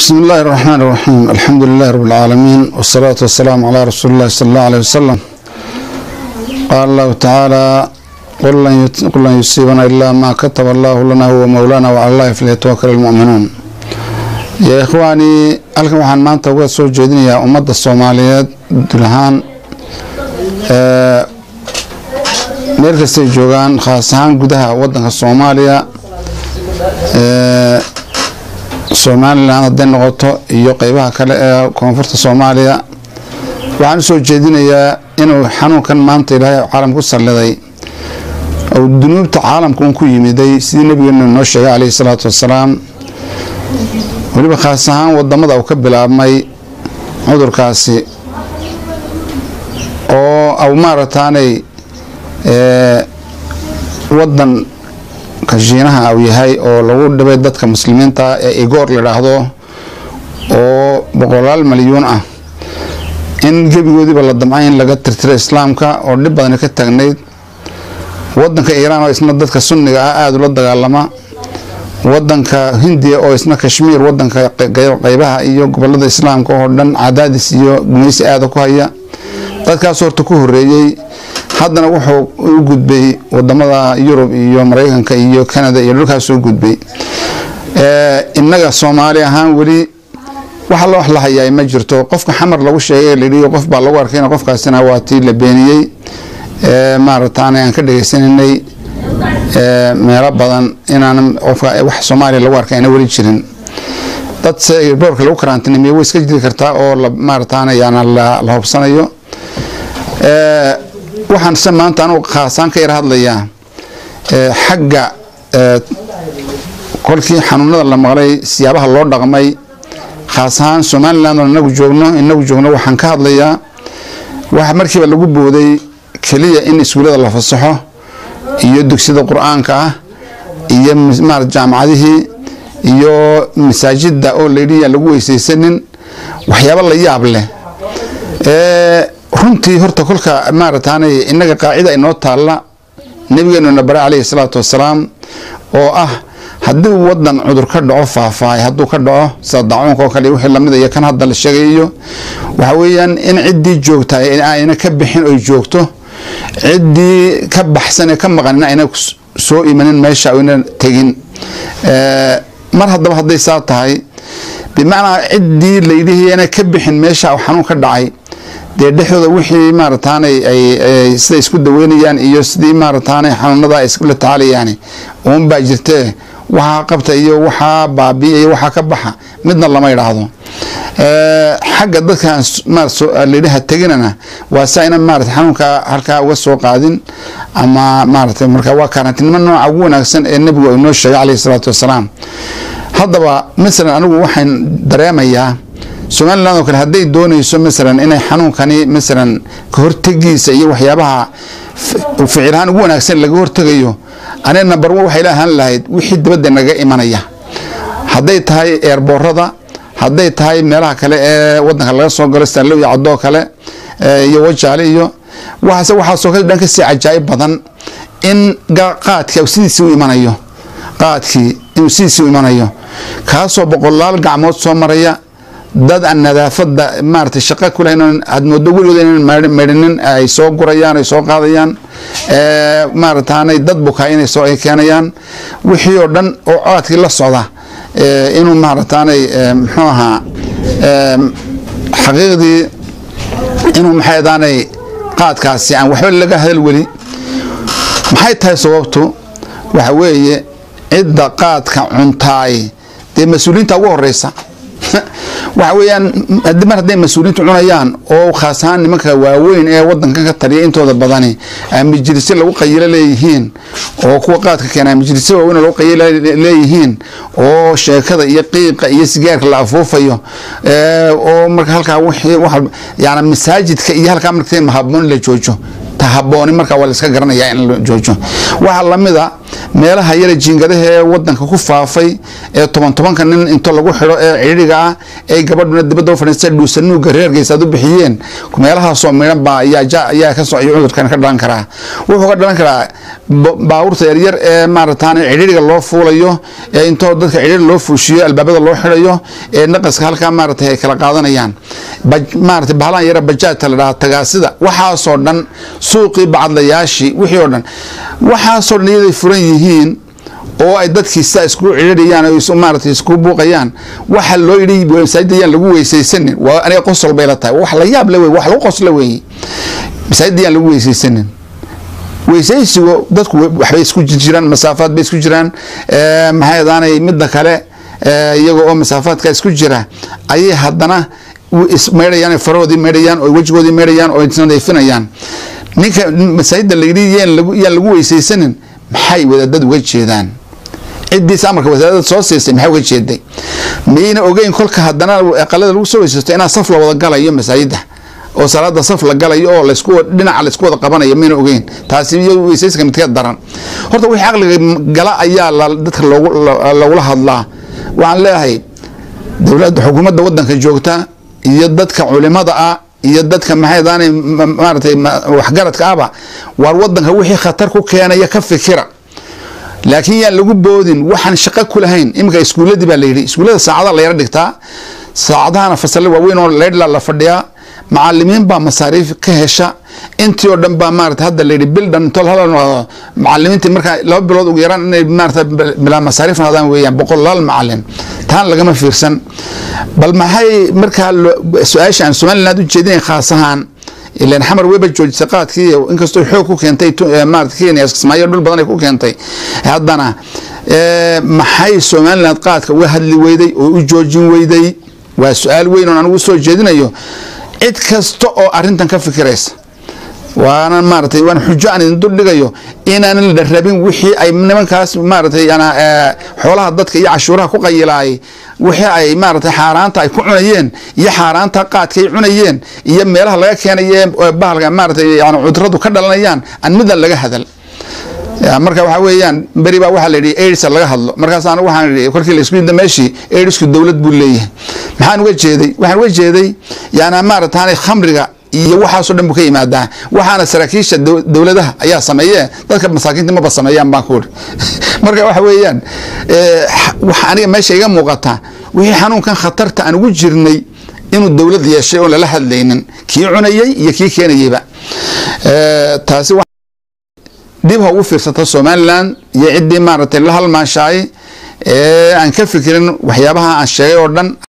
بسم الله الرحمن الرحيم الحمد لله رب العالمين والصلاة والسلام على رسول الله صلى الله عليه وسلم قال الله تعالى قل لن يت- قل لن يصيبنا إلا ما كتب الله لنا هو مولانا وعلى الله فليتوكل المؤمنون يا إخواني halkan waxaan maanta uga soo jeedinayaa ummadda soomaaliyeed dul ahaan ee, meel kastay joogaan khaas ahaan gudaha wadanka soomaaliya ee, somalilan hadday noqoto iyo qeybaha kale ee koonfurta soomaaliya waxaan usoo jeedinayaa inuu xanuunkan maanta ilaahay caalam ku salliday ou dunuubta caalamka un ku yimiday sidii nabigeenu noo sheegay caleyhi salaatu wassalaam weliba khaas ahaan wadamada uu ka bilaabmay cudurkaasi oo au maarataanay ee, wadan kashiinaha au yahay oo lagu dhibay dadka muslimiinta ee igoor ladhaahdo oo boqolaal malyuun ah in gebigoodiiba la damcay in laga tirtiro islaamka oo dhib badani ka taagnayd wadanka iiraan oo isna dadka sunniga ah aada ula dagaalama wadanka hindiya oo isna kashmiir wadanka qey- qeybaha iyo gobolada islaamka oo dhan cadaadis iyo gumaysi aada ku haya dadkaas horta ku horeeyey haddana wuxuu u gudbay wadamada yurub iyo mareykanka iyo canada iyo dhulkaas u gudbay Ee, innaga soomaali ahaan weli waxa la wax la hayaa ma jirto qofka xamar lagu sheegay layidhi qof baa lagu arkayna qofkaasina waa tii la beeniyey Ee, maarataane aan ka dhegeysaninay ee, meelo badan inaan qofka wax soomaaliya lagu arkay ayna weli jirin dad se boorka lagu karantinimiyo way iska jiri kartaa oo la maarataane yaana la la hubsanayo Ee, waxaan se maanta anugu khaasaan ka yar hadlayaa ee, xagga ee, kolkii xanuunada la maqlay siyaabaha loo dhaqmay khaas ahaan somaliland oo inagu joogno inagu joogno waxaan ka hadlayaa waxa markiiba lagu booday keliya in iskuullada la fasaxo iyo dugsiyada qur-aanka ah iyo mis- maarata jaamacadihii iyo masaajida oo layidhi yaan lagu weysaysanin waxyaabo la yaab leh Ee, runtii horta kolka maarataanay innaga qaacida inoo taalla nabigeenuna bare caleyhi salaatu wassalaam oo ah haddii wadan cudur ka dhaco faahfaahay hadduu ka dhaco sida dacuunka oo kale iyo wixii lamid iyo kan hadda la sheegayo waxa weeyaan in ciddii joogta ayna ka bixin oy joogto ciddii ka baxsan ee ka maqanina ayna s- soo imanin meesha ayna tegin Ee, mar haddaba hadday saa tahay bimacnaa ciddii layidhihi ayna ka bixin meesha uu xanuun ka dhacay dee dhexdooda wixii maarataanay ay ay- siday isku daweynayaan iyo sidii maarataanay xanuunada ay iskula tacaalayaan uun baa jirtee waxaa qabta iyo waxaa baabiya iyo waxaa ka baxa midna lama idhaahdo Ee, xagga dadkan layidhaha teginana waa saa ina maarata xanuunka halkaa uga soo qaadin ama maarata marka waa karantinimo nooca ugu wanaagsan ee nebigu uu noo sheegay caleyhi salaatu wassalaam haddaba masalan anigu waxaan dareemayaa somaliland oo kale hadday doonayso masalan inay xanuunkani masalan ka hortegiisa iyo waxyaabaha f- ficil ahaan ugu wanaagsan laga hortegayo aniga number one waxay la ahaan lahayd wixii dibadda naga imanaya hadday tahay eerboorada hadday tahay meelaha kale ee wadanka laga soo galo stanlow iyo cadoo kale ee, iyo wajaale iyo waxaase waxaasoo kale dhan kasii cajaa'ib badan in ga- qaadka uu sidiisii u imanayo qaadkii inuu sidiisii u imanayo kaasoo boqolaal gacmood soo maraya dad aan nadaafada maarata shaqo ku lahayn oon aad moodo weligood inaan maydh- maydhinin ay soo gurayaan ay soo qaadayaan ee, maarataanay dad bukaa inay soo ay keenayaan wixii oo dhan oo codadkii la socda ee, inuu maarataanay ee, muxuu ahaa ee, xaqiiqdii inuu maxay daanay qaadkaasi aan waxba laga hadal weli maxay tahay sababtu waxa weeye cidda qaadka cuntaay dee mas-uuliyiinta ugu horeysa waxa weeyaan haddii mar hadday mas-uuliyiintu cunayaan oo khaas ahaan nimanka waaweyn ee wadankan ka taliya intooda badani ay majlisyo lagu qayilo leeyihiin oo kuwa qaadka keena ay majlisyo waaweyn oo lagu qayilo leeyihiin oo sheekada iyo qiiqa iyo sigaarka la afuufayo ee, oo marka halkaa wixii wax yani masaajidka iyo halkaa marka haboon la joojo ta habooni marka waa la iska garanaya in la joojo waxaa lamid a meelaha yara jiingadaha ee wadanka ku faafay ee toban tobanka nin into lagu xidho ee cidhiga ah ee gabadhuna dibadda u fadhiista dhuusanuuga reergeysa aad u bixiyeen meelahaasoo midhan baa ayaa kasoo cudurkan ka dhalan karaa wuxuu ka dhalan karaa baabuurta yaryar ee maaratan cidhiiriga loo fuulayo ee intoo dadka cidhiir loo fuushiyo albaabada loo xidhayo ee naqaska halkaa maarata ay kala qaadanayaan maarata bahlaan yara bajaajta la dhaha tagaasida waxaasoo dhan suuqii bacadlayaashii wixii oo dhan waxaasoo dhan iyaday furan yihiin oo ay dadkii sidaa iskugu cidhiirayaan oo maarata iskugu buuqayaan waxa loo yidhi masaajid ayaan lagu weysaysanin waa aniga qosol bay la tahay wax la yaab le wey wax lagu qosla weeye masaajid ayaan lagu weysaysanin weysaysigu dadku waxbay isku jiraan masaafaad bay isku jiraan maxay adaanay midda kale iyaga oo masaafaadka isku jira ayay haddana meydhayaan farahoodii meydhayaan oo wejigoodii meydhayaan oo isnadiifinayaan ninka masaajidda layidhi yaan lagu weysaysanin maxay wadaadad uga jeedaan ciddiisa amarka wasaadada soo siisay maxay uga jeeday miyayna ogeyn kolka haddana aqalada lagu soo weysaysto inaa saf la wada galayo masaajidda oo salaada saf la galayo oo lasku dhinaca laysku wada qabanayo mayna ogeyn taasi iyo weysayska midka daran horta wixii caqliga gala ayaa dadka logula hadlaa waxaan leeyahay dowladda xukuumadda wadanka joogta iyo dadka culimada ah iyo dadka maxaydaanay maaratay waxgaradka ahba waar wadanka wixii khatar ku keenaya ka fikira laakiin yaan lagu boodin waxaan shaqo ku lahayn iminka iskuuladii baa layidhi iskuullada saacada la yara dhigtaa saacadahana fasale waaweyn oo leydla la fadhiyaa macalimiin baa masaariif ka hesha intii oo dhan baa maarata hadda layidhi bildhan intoo hal macalimiintii markaa laba bilood ugu yaraan inay maarata bilaa masaariif noqdaan weeyaan boqolaal macalin taan lagama fiirsan bal maxay markaa su-aasha aan somaliland u jeedinayn khaas ahaan ilan xamar weba joojisay qaadkii inkastoo xoog ku keentay maarata kenya kismaayo dhul badan ay ku keentay haddana maxay somaliland qaadka uga hadli weyday oo u joojin weyday waa su-aal weyn oon anigu soo jeedinayo cid kasta oo arintan ka fikiraysa waana maaratay waan xujo aan idin dul dhigayo inaanan la rabin wixii ay nimankaas maaratay xoolaha dadka iyo cashuuraha ku qayilaayay wixii ay maaratay xaaraanta ay ku cunayeen iyo xaaraanta qaadka ay cunayeen iyo meelaha laga keenaye bahalka maaratay yani cuduradu ka dhalanayaan aan midan laga hadal marka waxaa weeyaan beri baa waxaa la yidhi aids laga hadlo markaas anigu waxaan idhi korkii la isku yidda meeshii aidsku dowlad buu leeyahay maxaan uga jeeday waxaan uga jeeday yaana maarataanay khamriga iyo waxaasoo dhan buu ka yimaadaa waxaana saraakiisha dowladaha ayaa sameeye dadka masaakiinta maba sameeyaan baan ku uri marka waxa weeyaan waxa aniga meesha iga muuqata wixii xanuunkan khatarta aan ugu jirnay inuu dowlad yeeshay oon lala hadlaynin kii cunayey iyo kii keenayeyba taasi dib ha ugu fiirsata somalilan iyo ciddii maaragtay la halmaashaay ee aan ka fikirin waxyaabaha aan sheegay oo dhan